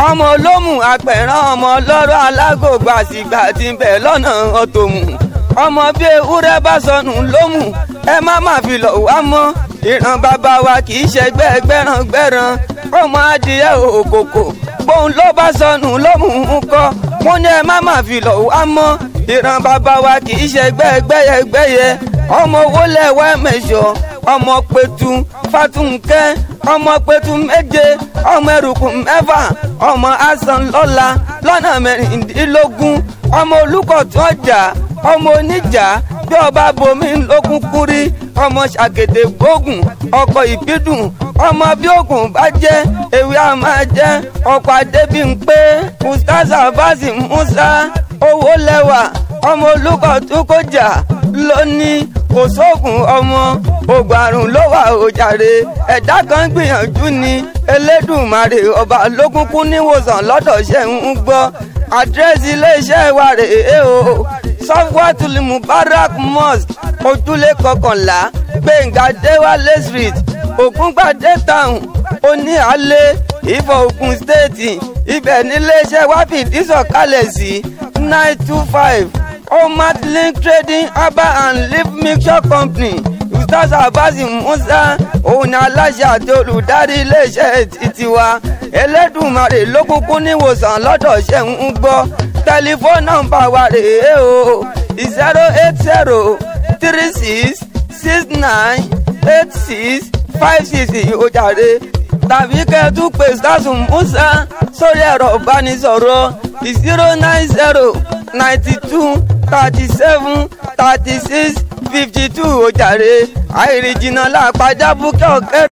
ọmọ olómù apẹ̀rán ọmọ ọlọ́rọ̀ alágògbà àsìgbà tí ń bẹ̀ lọ́nà ọ̀tòmù ọmọ bí ewúrẹ́ bá sọnù lómù ẹ má má fi lọ̀ wá mọ́ ìran bàbá wa kì í ṣẹgbẹ́ gbẹ́ràn gbẹ́ràn ọmọ adìyẹ òkòkò bóun ló bá sọnù lómù ń kọ́ mo ní ẹ má má fi lọ̀ wá mọ́ ìran bàbá wa kì í ṣẹgbẹ́ gbẹ́yẹgbẹ́yẹ ọmọ owó lẹ́wọ́ mẹ́sọ̀ ọmọ pẹ̀tù fatunkẹ́ ọmọ pẹ̀tù méje ọmọ ẹrùkù mẹ́fà ọmọ asan lọ́la lọ́nà mẹ́rìndínlógún ọmọ olùkọ̀tún ọjà ọmọ oníjà bí ọba bomi lókun kúrí ọmọ ṣàgèdè gbógun ọkọ̀ ìbídùn ọmọ bí ògùn bá jẹ́ ewé a máa jẹ́ ọkọ̀ adébímpé ustaza basi musa owó lẹ́wà ọmọ olùkọ̀tún kọjà lónìí kò sóògùn ọmọ ògùn àrùn ló wà òjàre ẹ̀dá kan gbìyànjú ni elédùnmarè ọba lókùnkùn níwòsàn lọ́dọ̀ ṣe ń gbọ́ àdírẹ́sì iléeṣẹ́ wa rèé o sọ́fúwátìlì mubarak mosque ojúlé kọkànlá gbẹ̀ngà déwálé street ògúngbàdé town oníhàlẹ́ ìfọ̀ ògùn stéètì ibẹ̀ níléeṣẹ́ wa fìdí sọ̀kalẹ̀ sí nine two five omat link trading herbal and leaf mixture company ustaz abasi musa òun ni aláṣẹ àti olùdarí iléeṣẹ́ titiwa elédùnmarè lókùnkùn níwòsàn lọ́dọ̀ ṣe ń gbọ́ tẹlifóònù nọ́mbà wa rèé o zero eight zero three six six nine eight six five six ìhòjàre tàbí kẹ́ẹ̀tù pé sásùn musa sórí ẹ̀rọ ìbánisọ̀rọ̀ zero nine zero ninety two thirty seven thirty six fifty two ìhòjàre àìrìnjìnà làpàjábùkẹ́ ọ̀kẹ́.